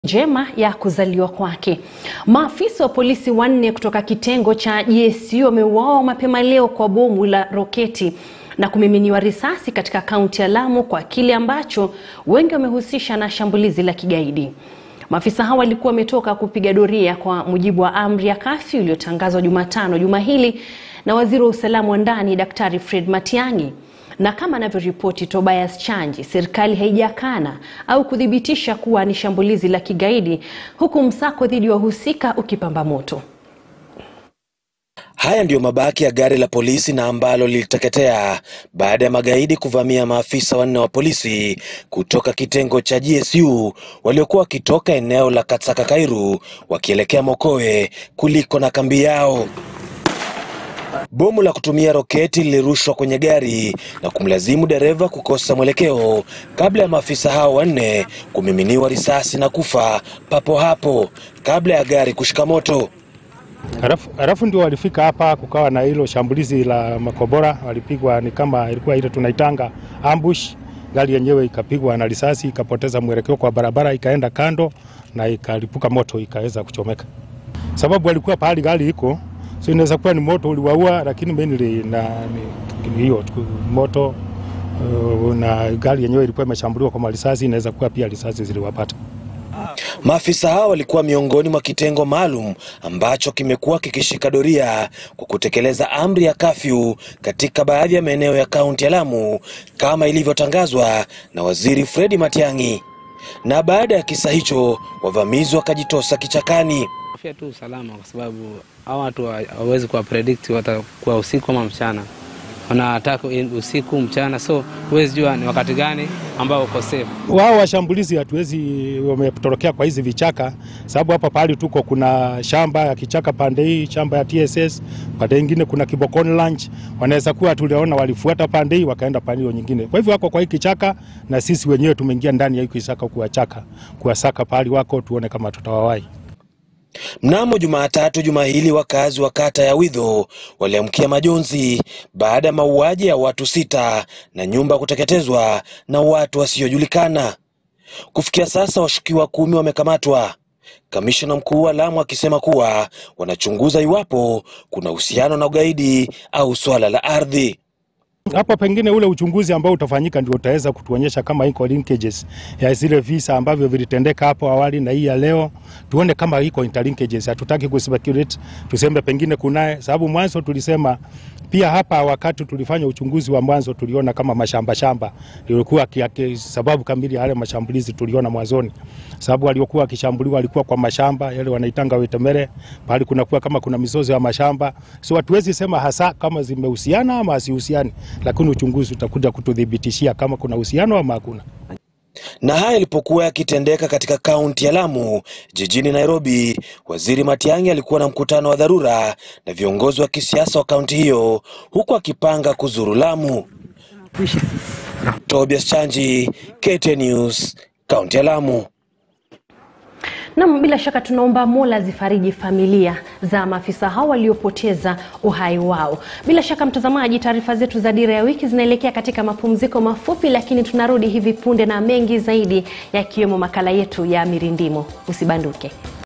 njema ya kuzaliwa kwake. Maafisa wa polisi wanne kutoka kitengo cha GSU wameuawa mapema leo kwa bomu la roketi na kumiminiwa risasi katika kaunti ya Lamu kwa kile ambacho wengi wamehusisha na shambulizi la kigaidi. Maafisa hao walikuwa wametoka kupiga doria kwa mujibu wa amri ya kafyu iliyotangazwa Jumatano juma hili na waziri wa usalama wa ndani Daktari Fred Matiang'i na kama anavyoripoti Tobias Chanji, serikali haijakana au kuthibitisha kuwa ni shambulizi la kigaidi, huku msako dhidi ya wahusika ukipamba moto. Haya ndiyo mabaki ya gari la polisi na ambalo liliteketea baada ya magaidi kuvamia maafisa wanne wa polisi kutoka kitengo cha GSU waliokuwa wakitoka eneo la Katsaka Kairu wakielekea Mokowe kuliko na kambi yao. Bomu la kutumia roketi lilirushwa kwenye gari na kumlazimu dereva kukosa mwelekeo kabla ya maafisa hao wanne kumiminiwa risasi na kufa papo hapo kabla ya gari kushika moto. Halafu, halafu ndio walifika hapa, kukawa na hilo shambulizi la makobora, walipigwa ni kama ilikuwa ile tunaitanga ambush. Gari yenyewe ikapigwa na risasi ikapoteza mwelekeo kwa barabara, ikaenda kando na ikalipuka moto, ikaweza kuchomeka. Sababu walikuwa pahali gari iko, so inaweza kuwa ni moto uliwaua, lakini mainly na ni hiyo moto uh, na gari yenyewe ilikuwa imeshambuliwa kwa risasi, inaweza kuwa pia risasi ziliwapata. Maafisa hao walikuwa miongoni mwa kitengo maalum ambacho kimekuwa kikishika doria kwa kutekeleza amri ya kafyu katika baadhi ya maeneo ya kaunti ya Lamu kama ilivyotangazwa na Waziri Fredi Matiang'i. Na baada ya kisa hicho, wavamizi wakajitosa kichakani. Hofia tu usalama, kwa sababu hao watu hawawezi kuwa predict watakuwa usiku ama mchana, wanataka usiku mchana, so huwezi jua ni wakati gani ambao uko safe. Wao washambulizi hatuwezi, wametorokea kwa hizi vichaka, sababu hapa pahali tuko kuna shamba ya kichaka pande hii, shamba ya TSS pande nyingine kuna Kibokoni Ranch. Wanaweza kuwa tuliona walifuata pande hii wakaenda pande hiyo nyingine, kwa hivyo wako kwa hii kichaka na sisi wenyewe tumeingia ndani ya hii kichaka kuwachaka, kuwasaka pahali wako, tuone kama tutawawai. Mnamo Jumatatu juma hili wakazi wa kata ya Widho waliamkia majonzi baada ya mauaji ya watu sita na nyumba kuteketezwa na watu wasiojulikana. Kufikia sasa washukiwa kumi wamekamatwa, kamishna mkuu wa Lamu akisema kuwa wanachunguza iwapo kuna uhusiano na ugaidi au swala la ardhi. Hapo pengine ule uchunguzi ambao utafanyika ndio utaweza kutuonyesha kama iko linkages ya zile visa ambavyo vilitendeka hapo awali na hii ya leo, tuone kama iko interlinkages. Hatutaki kuspekulate tuseme pengine kunaye, sababu mwanzo tulisema pia hapa, wakati tulifanya uchunguzi wa mwanzo tuliona kama mashamba shamba lilikuwa sababu kamili ya yale mashambulizi tuliona mwanzoni, sababu waliokuwa wakishambuliwa walikuwa kwa mashamba yale wanaitanga wetemere, pale kunakuwa kama kuna mizozo ya mashamba, so hatuwezi sema hasa kama zimehusiana ama hasihusiani lakini uchunguzi utakuja kututhibitishia kama kuna uhusiano ama hakuna. Na haya yalipokuwa yakitendeka katika kaunti ya Lamu, jijini Nairobi, Waziri Matiang'i alikuwa na mkutano wa dharura na viongozi wa kisiasa wa kaunti hiyo, huku akipanga kuzuru Lamu. Tobias Chanji, KTN News, kaunti ya Lamu. Nam, bila shaka tunaomba Mola zifariji familia za maafisa hao waliopoteza uhai wao. Bila shaka mtazamaji, taarifa zetu za Dira ya Wiki zinaelekea katika mapumziko mafupi, lakini tunarudi hivi punde na mengi zaidi, yakiwemo makala yetu ya Mirindimo. Usibanduke.